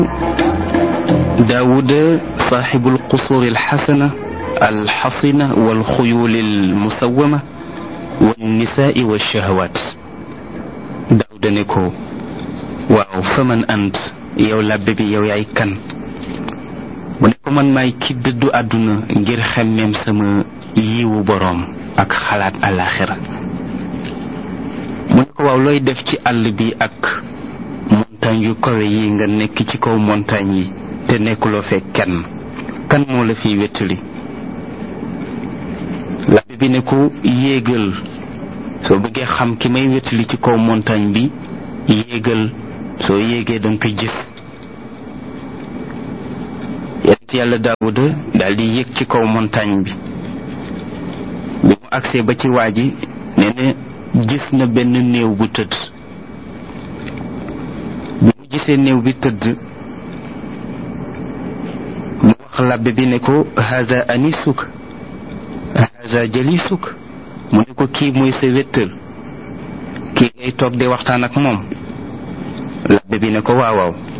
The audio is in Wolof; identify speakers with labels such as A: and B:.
A: داود صاحب القصور الحسنة الحصنة والخيول المسومة والنساء والشهوات داود نكو waaw faman ant yow labbe bi yow yaay kan mu ne ko man maay ki dëddu àdduna ngir xemmeem sama yiwu boroom ak xalaat àllaaxira mu ne ko waaw looy def ci àll bi ak montagne yu kawe yi nga nekk ci kaw montagne yi te nekkuloo fee kenn kan moo la fiy wettali labbe bi ne ko yéegal soo bëggee xam ki may wettali ci kaw montagne bi yéegal soo yéegee danga ko gis yonent yàlla daawuda daal di yéeg ci kaw montagne bi bi mu agsee ba ci waa ji nee na gis na benn néew bu tëdd bi mu gisee néew bi tëdd mu wax labbe bi ne ko haza anisuk haza jalisuk mu ne ko kii mooy sa wéttal kii ngay toog di waxtaan ak moom labbe bi ne ko waaw waaw